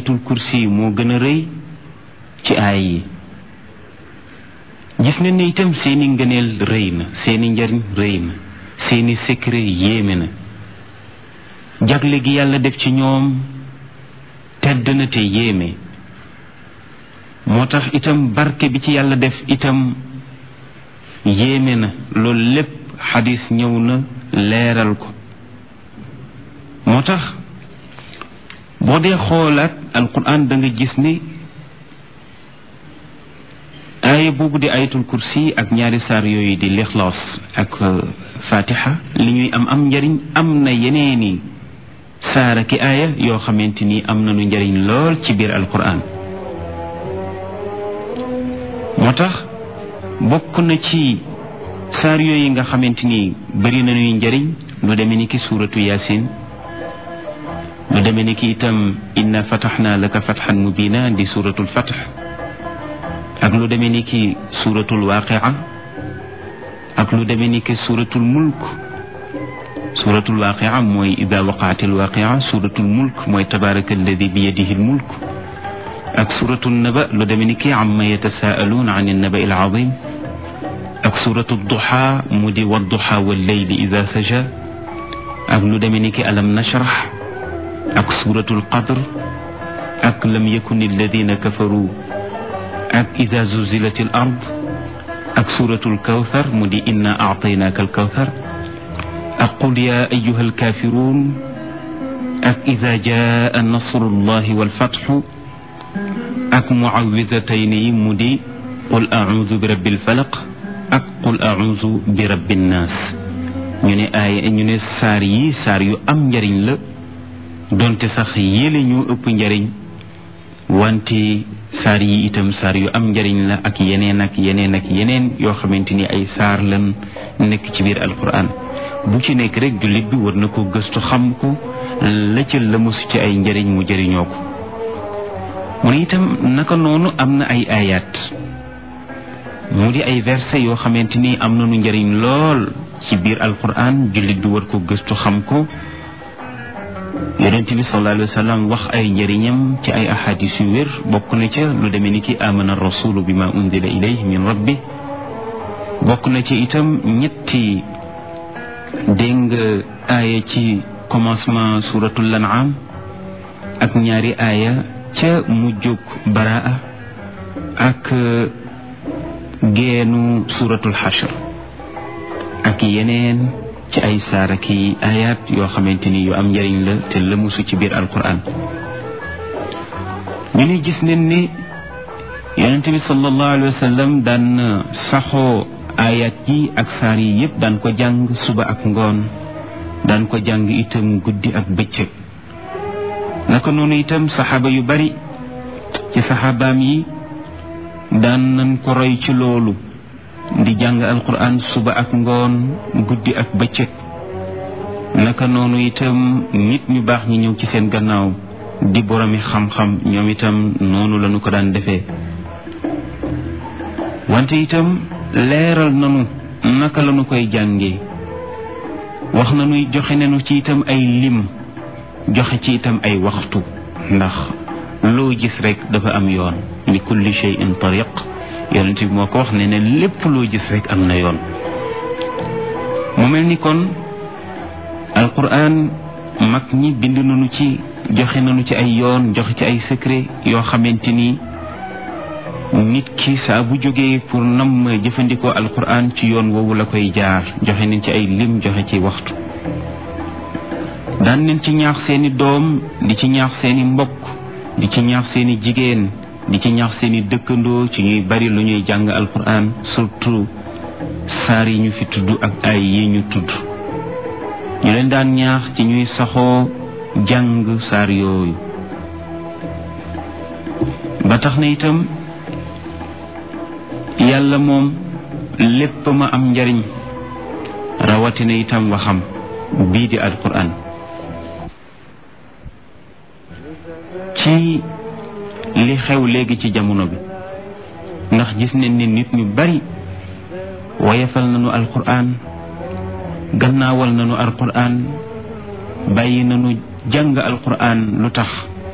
ayatul kursi moo gën a rëy ci aay yi gis nañ ne itam seeni ngëneel rëy na seeni njariñ rëy na seeni secret yéeme na jagle gi yàlla def ci ñoom tedd na te yéeme moo tax itam barke bi ci yàlla def itam yéeme na loolu lépp xadis ñëw na leeral ko moo tax boo dee xoolaat alquran da nga gis ni aaya boobu di ayatul kursi ak ñaari saar yooyu di lixlaas ak fatiha li ñuy am am njariñ am na yeneeni saara ki aaya yoo xamante ni am nañu njariñ lool ci biir alquran moo tax bokk na ci saar yooyu nga xamante ni bari nañuy njariñ lu demee ni ki suuratu yaasin lu demee ni ki itam inna fataxna laka fatxan mubina di suuratul fatx ak lu demee ni ki suuratul waaqia ak lu demee ni ki suuratul mulk suuratul waaqia mooy ida waqaatil waaqia suuratul mulk mooy tabaraka alladi bi yadihi lmulk ak suuratul naba lu demee ni ki amma yatasaaluun an annaba il azim ak suuratul duxa mu di wadduxa walleyli ida saja ak lu demee ni ki alam nashrah ak suuratul qadr ak lam yakun alladina kafaru ak ida zuzilat al ard ak suuratul kawthar mu di inna aataynaaka al kawthar ak qul ya ayuha alkafirun ak ida jaa nasrullahi walfatxu ak muawidatayni yi mu di qul audu bi rabbil falaq ak qul audu bi rabbin naas ñu ne aaya ñu ne saar yi saar yu am njariñ la donte sax yéle ñu ëpp njariñ wante saar yi itam saar yu am njariñ la ak yeneen ak yeneen ak yeneen yoo xamante ni ay saar lan nekk ci biir alquran bu ci nekk rek jullit bi war na ko gëstu xam ko la ca la mosu ci ay njariñ mu jëriñoo ko mu ne itam naka noonu am na ay ayat mu di ay verset yoo xamante ni am nañu njariñ lool ci biir alquran jullit bi war ko gëstu xam ko yonent bi sallallahu alayhi wa sallam wax ay njëriñam ci ay ahadis yu wér bokk na ca lu demee ni ki amana rasulu bi ma unzila ilayhi min rabbi bokk na ci itam ñetti dégg nga aaya ci commencement suratul an'am ak ñaari aaya ca mujjug baraa ak geenu suratul xashr ak yeneen ci ay saara ki ayat yoo xamante ni yu am njëriñ la te lëmusu ci biir alquran ñu ne gis nañ ni yonente bi sallallahu alayhi wa sallam daan saxoo ayat yi ak saar yi yépp daan ko jàng suba ak ngoon daan ko jàng itam guddi ak bëccëg naka noonu itam saxaaba yu bari ci saxaabaam yi daan nañ ko roy ci loolu di jàng alquran suba ak ngoon guddi ak bëccëg naka noonu itam nit ñu baax ñi ñëw ci seen gannaaw di boromi xam-xam ñoom itam noonu lañu ko daan defee wante itam leeral nanu naka lañu koy jàngee wax nañuy joxe nañu ci itam ay lim joxe ci itam ay waxtu ndax loo gis rek dafa am yoon li kulli shay'in tariq yonent bi moo ko wax ne ne lépp loo gis rek am na yoon mu mel ni kon alquran mag ñi bind nañu ci joxe nañu ci ay yoon joxe ci ay secret yoo xamante ni nit ki saa bu jógee pour nam jëfandikoo alquran ci yoon woowu la koy jaar joxe nañ ci ay lim joxe ci waxtu daan nañ ci ñaax seeni doom di ci ñaax seeni mbokk di ci ñaax seeni jigéen di ci ñaax seeni dëkkandoo ci ñuy bari lu ñuy jàng alquran surtout saar yi ñu fi tudd ak ay yi ñu tudd ñu leen daan ñaax ci ñuy saxoo jàng saar yooyu ba tax na itam yàlla moom lépp ma am njariñ rawatina itam waxam bii di alquran ci li xew léegi ci jamono bi ndax gis nañ ne nit ñu bari wayafal nañu alquran gannaawal nañu alquran bàyyi nañu jàng alquran lu tax